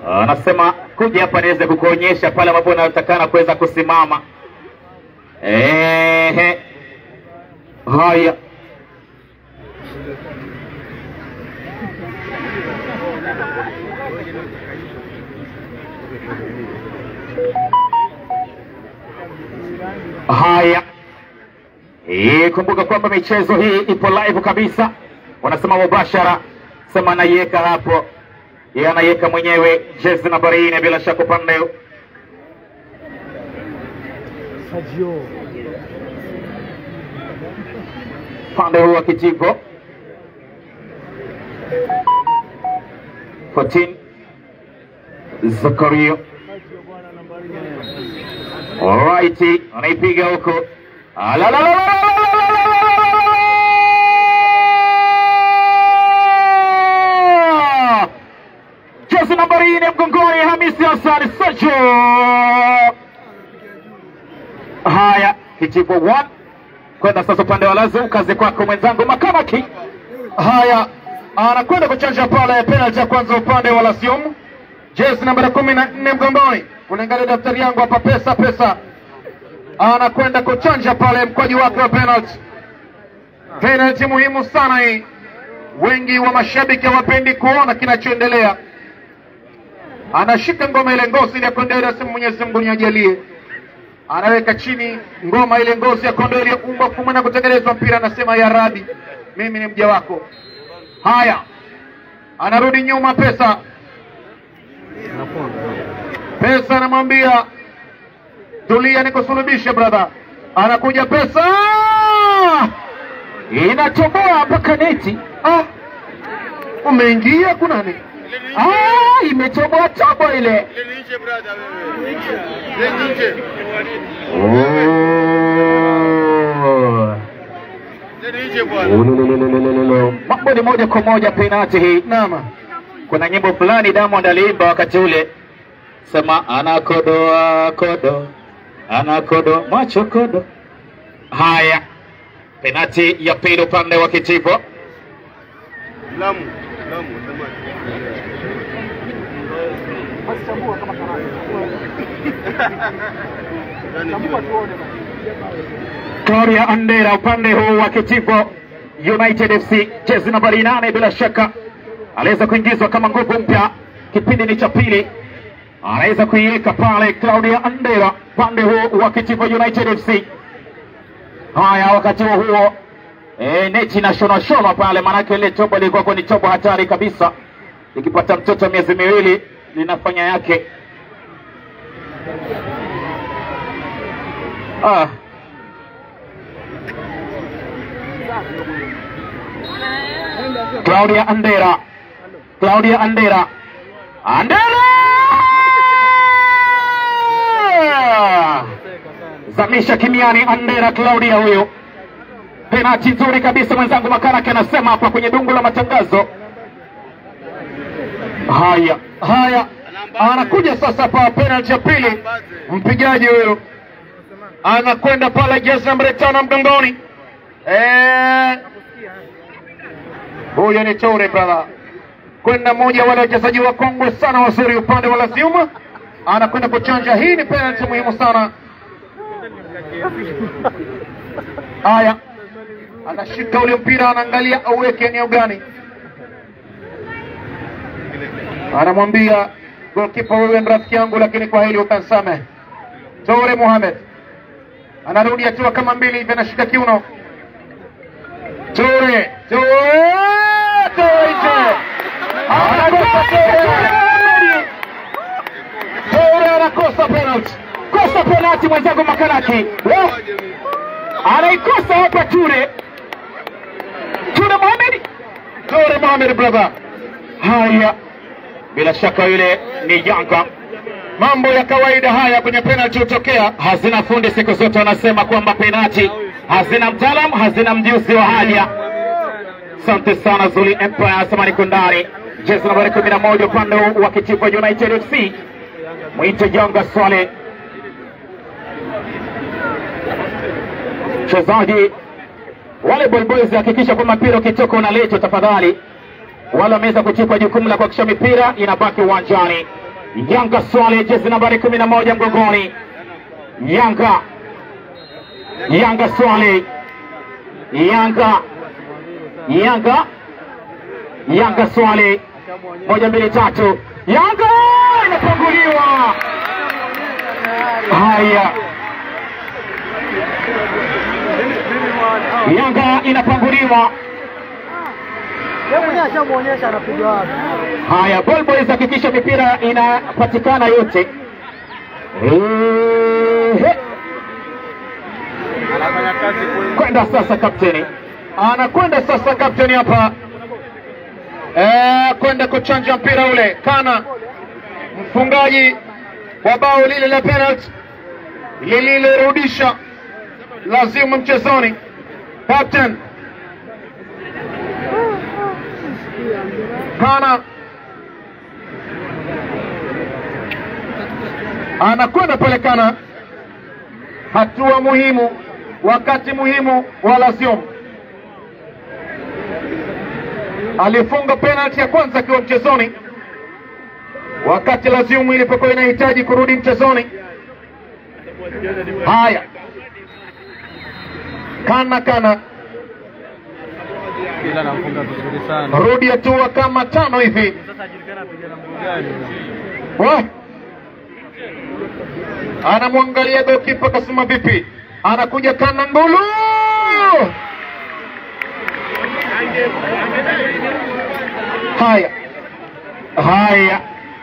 anasema kuja hapa niweze kukuonyesha pale ambapo unatakana kuweza kusimama. Ehe, haya haya. Eh, kumbuka kwamba michezo hii ipo live kabisa, wanasema mubashara, sema anaiweka hapo, yeye anaiweka mwenyewe jezi nambari nne, bila shaka upande Sergio. upande huu wa Kijigo 14 Zakaria Sergio bwana nambari nne. Alright, anaipiga huko. Alalalalala! Jezi nambari nne mgongoni, Hamisi Hassan Sacho. Haya, Kijigo 1 kwenda sasa upande wa Lazu, kazi kwako mwenzangu Makamaki. Haya, anakwenda kuchanja pale penalty ya kwanza upande wa Lasium, jezi nambari kumi na nne mgongoni. Kulingana na daftari yangu hapa, pesa pesa, anakwenda kuchanja pale mkwaju wake wa penalty. Penalty muhimu sana hii, wengi wa mashabiki hawapendi kuona kinachoendelea. Anashika ngoma ile ngozi ile ya kondoo ile, asema Mwenyezi Mungu niajalie anaweka chini ngoma ile ngozi ya kondoo iliyoumbwa kumwe na kutengenezwa mpira, anasema ya Rabi, mimi ni mja wako. Haya, anarudi nyuma pesa pesa, anamwambia tulia, nikusulubishe brother. Anakuja pesa, Inatoboa mpaka neti. ah, umeingia kunani? Ah, imetoboa tobo ile. Oh. Ululululululu. Mambo ni moja kwa moja penalti hii. Naam, Kuna nyimbo fulani Diamond aliimba wakati ule, sema anakodoa kodo, anakodo macho kodo. Haya, penalti ya pili upande wa Kitivo. Lamu, Lamu, samaki. Basi chambua kama karanga. Yaani Chambua kile- tuone basi. Gloria Andera upande huu wa Kitivo United FC, jezi nambari nane, bila shaka aliweza kuingizwa kama nguvu mpya, kipindi ni cha pili, anaweza kuiweka pale Claudia Andera upande huu wa Kitivo United FC. Haya, wakati huo huo e, neti na shona shona pale, maanake ile tobo ilikuwa ni tobo hatari kabisa, likipata mtoto wa miezi miwili linafanya yake. Ah. Claudia Andera, Claudia Andera, Andera zamisha kimiani. Andera Claudia huyo, penati nzuri kabisa. Mwenzangu Makaraki anasema hapa kwenye dungu la matangazo. Haya, haya, anakuja sasa pa penalty ya pili, mpigaji huyo anakwenda pale, jezi nambari tano mgongoni. Eh, huyo ni Toure brother, kwenda mmoja wale wachezaji wakongwe sana wazuri upande wa Lazima, anakwenda kuchanja. Hii ni penalty muhimu sana. Haya, anashika ule mpira, anaangalia auweke eneo gani, anamwambia golkipa, wewe ni rafiki yangu, lakini kwa hili utansamehe. Toure Mohamed anarudi hatua kama mbili hivi, anashika kiuno. Toure, Toure, Toure nje, anakosa Toure, Toure anakosa penalty. kosa penalti, mwenzangu Makaraki Eh, anaikosa hapa Ture, Ture Mohamed. Toure Mohamed brother, Haya, bila shaka yule ni Yanga. mambo ya kawaida haya kwenye penalty hutokea. Hazina fundi siku zote wanasema kwamba penati hazina mtaalamu, hazina mjuzi wa haja. Asante sana Zuli Empire, asema niko ndani. Jezi nambari kumi na moja upande wa Kitivo United FC, mwite Yanga Swale, mchezaji wale Ball Boys, hakikisha kwamba mpira ukitoka unaletwa tafadhali. Wale wameweza kuchukua jukumu la kuhakikisha mipira inabaki uwanjani. Yanga Swale, jezi nambari kumi na moja mgongoni. Yanga Yanga Swale, Yanga Yanga Yanga Swale, moja mbili tatu, Yanga inafunguliwa. Haya, Yanga inapanguliwa. Yeye mwenyewe ashamuonyesha anapiga wapi. Haya, Ball Boys hakikisha mipira inapatikana yote. Ehe. Anafanya kazi kweli. Kwenda sasa kapteni, anakwenda sasa kapteni hapa eh, kwenda kuchanja mpira ule kana mfungaji wa bao lile la penalty lililorudisha lazimu mchezoni captain kana anakwenda pale kana hatua muhimu wakati muhimu wa Lazio alifunga penalti ya kwanza akiwa mchezoni wakati Lazio ilipokuwa inahitaji kurudi mchezoni. Haya, kana kana Ila anafunga vizuri sana. rudi hatua kama tano hivi Sasa ajulikana apiga na mguu gani. Wa! anamwangalia gokipa kasema vipi, anakuja kana ngulu haya haya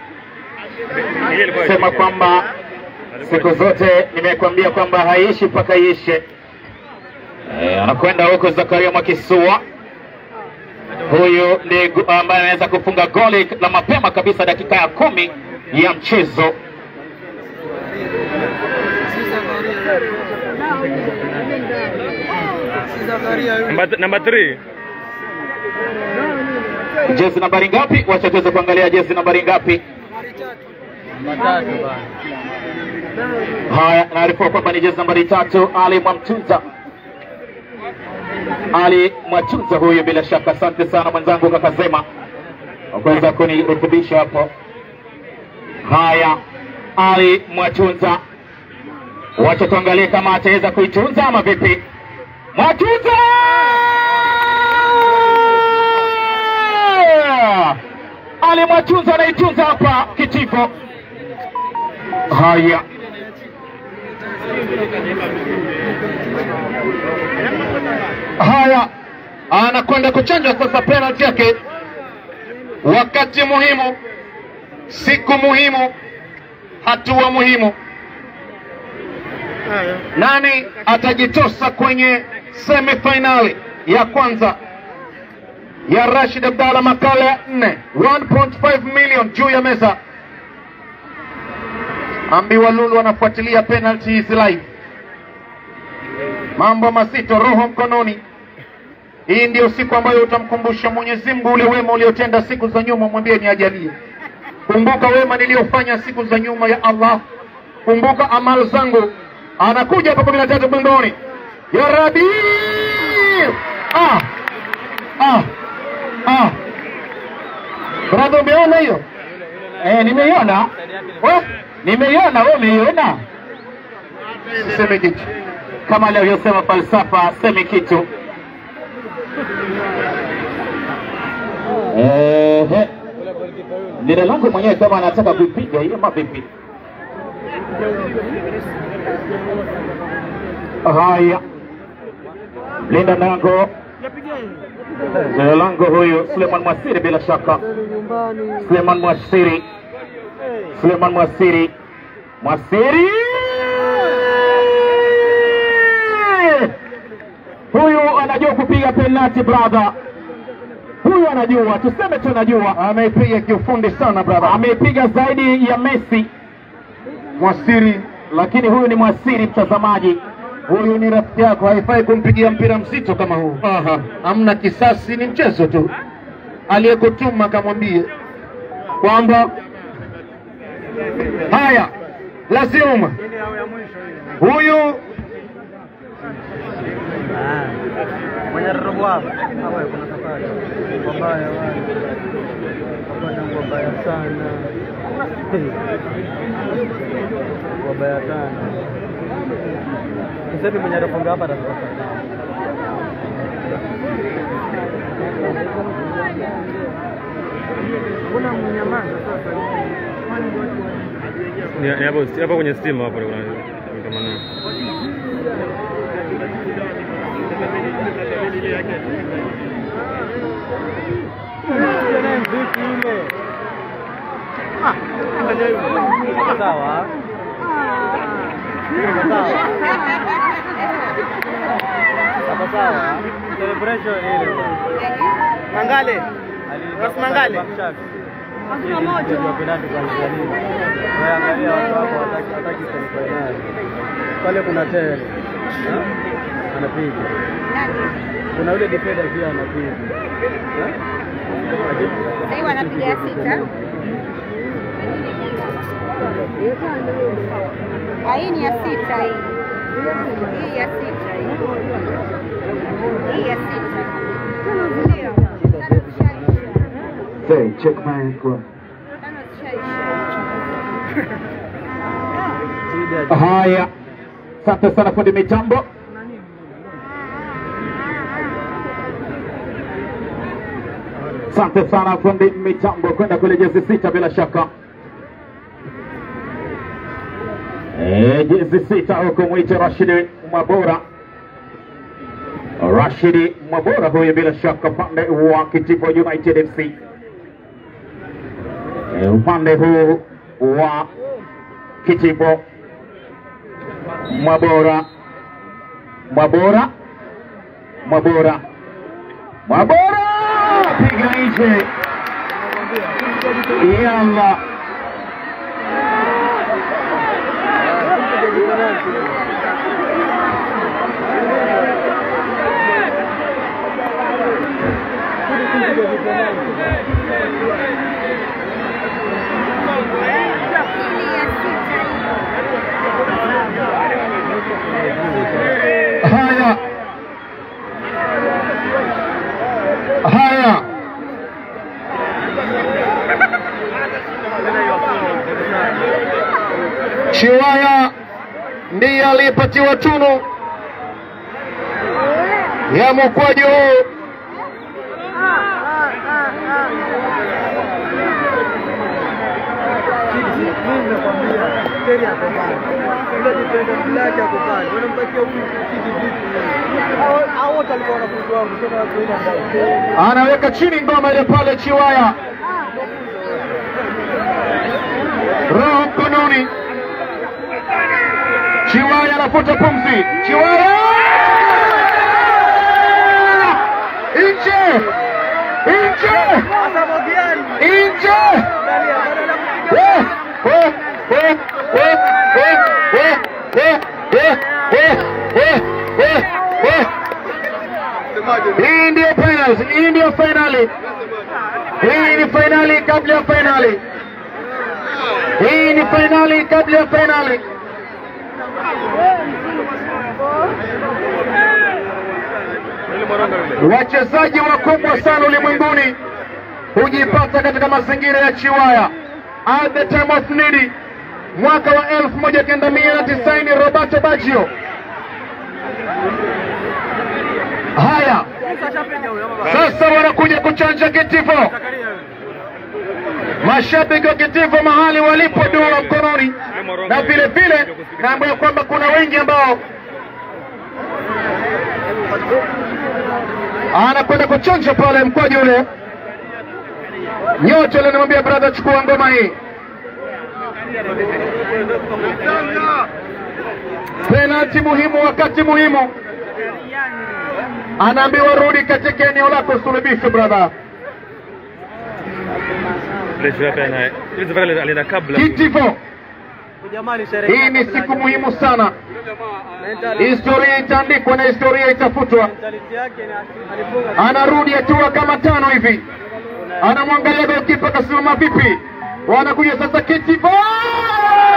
sema kwamba siku zote nimekuambia kwamba haiishi mpaka iishe. Eh, anakwenda huko Zakaria Mwakisua, huyu ni gu- ambaye anaweza kufunga goli la mapema kabisa dakika ya kumi ya mchezo. Namba 3. Jezi nambari ngapi? Wacha tuweze kuangalia jezi nambari ngapi. Namba 3 bana. Haya, naarifiwa kwamba ni jezi nambari tatu, Ali Mwamtunza. Ali Mwatunza huyu, bila shaka. Asante sana mwenzangu Kakazema kwa kuweza kunirekebisha hapo. Haya, Ali Mwatunza, wacha tuangalie kama ataweza kuitunza ama vipi. Mwatunza Ali Mwatunza anaitunza hapa kitivo. Haya, haya, anakwenda kuchanja sasa penalti yake, wakati muhimu, siku muhimu, hatua muhimu. Nani atajitosa kwenye semifinali ya kwanza ya Rashid Abdalla makala ya nne 1.5 million juu ya meza. Ambiwa Lulu anafuatilia penalty hizi live, mambo mazito, roho mkononi. Hii ndio siku ambayo utamkumbusha Mwenyezi Mungu ule wema uliotenda siku za nyuma, mwambie ni ajalie. Kumbuka wema niliyofanya siku za nyuma ya Allah, kumbuka amal zangu. Anakuja hapa kumi na tatu mgongoni, ya Rabbi ah, ah, ah. Brother, umeona hiyo? eh, nimeiona We, nimeiona, wewe umeiona? siseme kitu. Kama alivyosema falsafa, semi kitu. Ehe, lile langu mwenyewe kama anataka kuipiga hiyo mavipi? Haya, linda lango lile lango huyu Suleiman Mwasiri, bila shaka Suleiman Mwasiri, Suleiman Mwasiri, Mwasiri huyu anajua kupiga penalti brother, huyu anajua, tuseme tu anajua, Ameipiga kiufundi sana brother. ameipiga zaidi ya Messi, Mwasiri, lakini huyu ni Mwasiri mtazamaji. huyu ni rafiki yako, haifai kumpigia mpira mzito kama huu. Aha, hamna kisasi, ni mchezo tu. Aliyekutuma kamwambie kwamba haya, lazima huyu Ah. Mwenye robo hapa. Hapa kuna safari. Wabaya wale. Hapa ni wabaya sana. Wabaya sana. Sasa hivi mwenye robo hapa atatoka. Kuna mnyamaza sasa. Ni ni hapo hapo kwenye stima hapo kuna kama na Sawa. Sawa. Sawa sawa. Celebration ile. Mangale. Ras Mangale. Hakuna moja. Kwa penalty kwa Tanzania. Wewe angalia watu hapo wataki wataki semifinali. Pale kuna tele. Anapiga. Kuna yule defender pia anapiga. Eh? Sasa hivi wanapiga ya sita. Ah, Hii ni ya sita hii. Hii ya sita hii. Hii ya sita. Ndio. Tano zishaisha. Say, check my bro. Tano zishaisha. Shida. Haya, asante sana fundi mitambo. Asante sana fundi mitambo, kwenda kule jezi sita bila shaka. Eh, jezi sita huko mwite Rashidi Mwabora. Rashidi Mwabora huyu bila shaka upande wa Kitipo United FC. Eh, upande huu wa Kitipo Mwabora, Mwabora, Mwabora, Mwabora, piga nje, yalla Hii ya sita hii. Haya, haya, Chiwaya ndiye aliyepatiwa tunu ya mkwaju huu. Nimekwambia Terry ako pale. Yule defender black ako pale. Wanampatia huyu kiti vipi? Hao hao wote walikuwa wanafunzi wangu sema kuenda ndani. anaweka chini ngoma ile pale Chiwaya, roho mkononi. Chiwaya anafuta pumzi. Chiwaya nje, nje, Sasa Mogiani. nje! Angalia bwana Eh, eh, eh, eh, eh, eh, eh, eh, eh, eh, eh, eh. Semaje? Hii ndio finals, hii ndio finali. Hii ni finali kabla ya finali. Hii ni finali kabla ya finali. Wachezaji wakubwa sana ulimwenguni hujipata katika mazingira ya Chiwaya. At the time of need, mwaka wa elfu moja kenda mia na tisaini Roberto Baggio. Haya, sasa wanakuja kuchanja kitifo. Mashabiki wa kitifo mahali walipo dua mkononi, na vile vile naambiwa kwamba kuna wengi ambao anakwenda kuchanja pale mkwaju ule. Nyote alinimwambia brother, chukua ngoma hii. Penalti muhimu, wakati muhimu, anaambiwa rudi katika eneo lako suluhisho, brother. Ile pia na ile zafari alienda kabla. Kitifo, Jamani sherehe. hii ni siku muhimu sana. Historia itaandikwa na historia itafutwa. Mentality yake ni alifunga Anarudi hatua kama tano hivi, anamwangalia golkipa kasimama vipi. Wanakuja sasa Kitifo,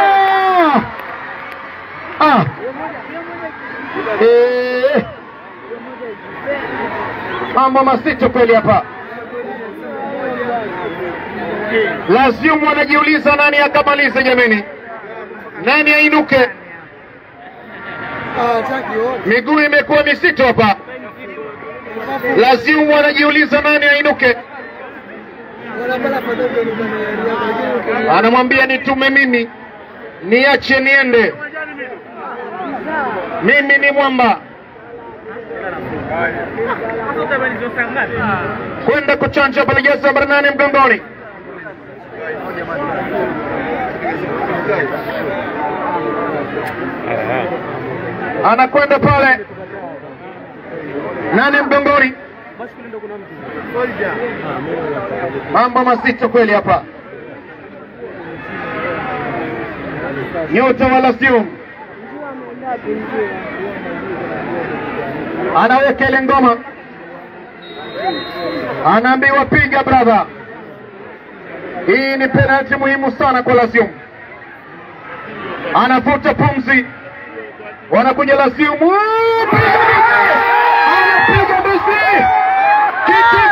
ah! Eh! mambo mazito kweli hapa. Lazium wanajiuliza nani akamalize jameni, nani ainuke? Miguu imekuwa misito hapa. Lazium wanajiuliza nani ainuke, anamwambia nitume mimi, niache niende, mimi ni mwamba kwenda kuchanja pale jezi namba nane mgongoni. Ah, anakwenda pale nane mgongoni. Mambo mazito kweli hapa. Nyota wa Lasium anaweka ile ngoma, anaambiwa piga brother. Hii ni penalti muhimu sana kwa Lasium. Anavuta pumzi, wanakuja Lasium, Woo! Piga Messi! anapiga Messi, kiti